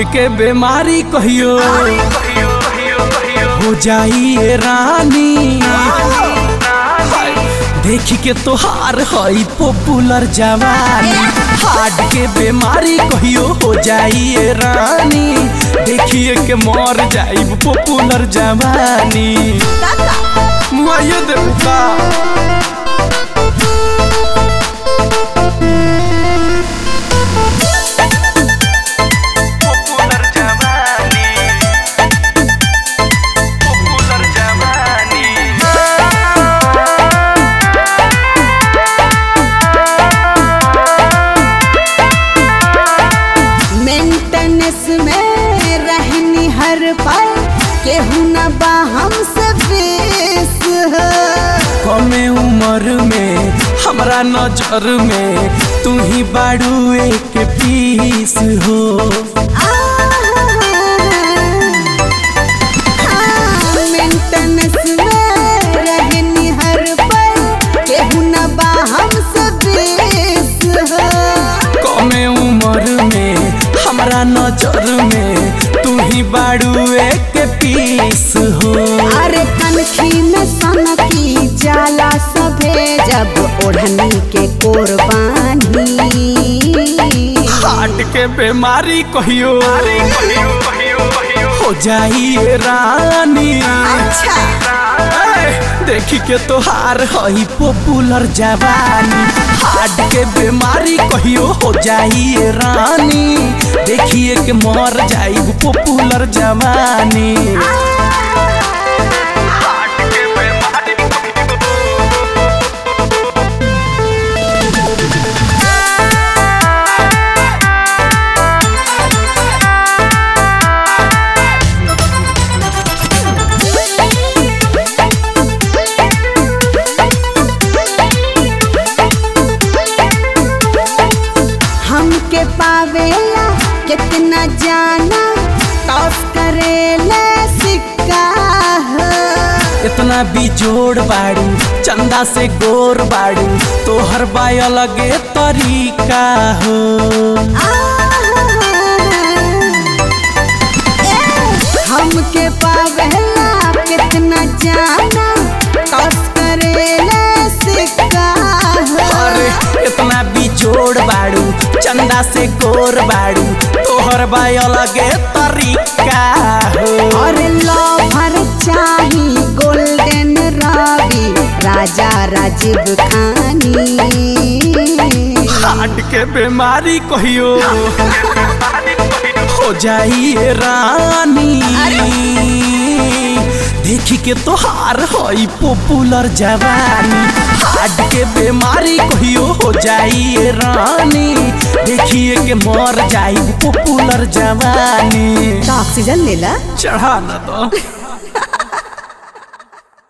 Heart के बीमारी कहियो हो जाइए रानी देखी के तोहार हई पॉपुलर जवानी हार्ट के बीमारी कहियो हो जाइए रानी देखिए के मर जाइब पॉपुलर जवानी मुआइयो देबू का पॉपुलर जवानी पॉपुलर जवानी मेंटेनेंस में रहनी हर पल केहू न बा हमसे बेस है कमे उम्र में हमरा नजर में तू ही बाड़ू एक पीस हो मेंटेनेंस में रहनी हर पल केहू न बा हमसे बेस है कमे उम्र में हमरा नजर में तू ही बाड़ू एक पीस हो अरे कनखी में सनकी जाला सभे जब ओढ़नी के कोरबानी हार्ट के बीमारी कहियो हो जाइए रानी अच्छा ए, देखी के तोहार हई पॉपुलर जवानी हार्ट के बीमारी कहियो हो जाइए रानी देखिए के मर जाइब पॉपुलर जवानी हार्ट के बीमारी हमके पावेला कितना जाना टॉस करेला सिक्का है। इतना बिजोड़ बाड़ू चंदा से गोर बाड़ू तोहर बाय अलगे तरीका हो हमके पावेला कितना जाना टॉस करेला सिक्का है। अरे इतना बिजोड़ बाड़ू चंदा से गोर बाड़ू तोहर बाय अलगे तरीका हो और लवर चाही गोल्डन रवि राजा राजीव खानी हार्ट के बीमारी कहियो हो जाइए रानी देखी के तोहार हई पॉपुलर जवानी हार्ट के बीमारी कहियो हो जाइए रानी देखिए के मर जाई पॉपुलर जवानी तो ऑक्सीजन लेला चढ़ा न दो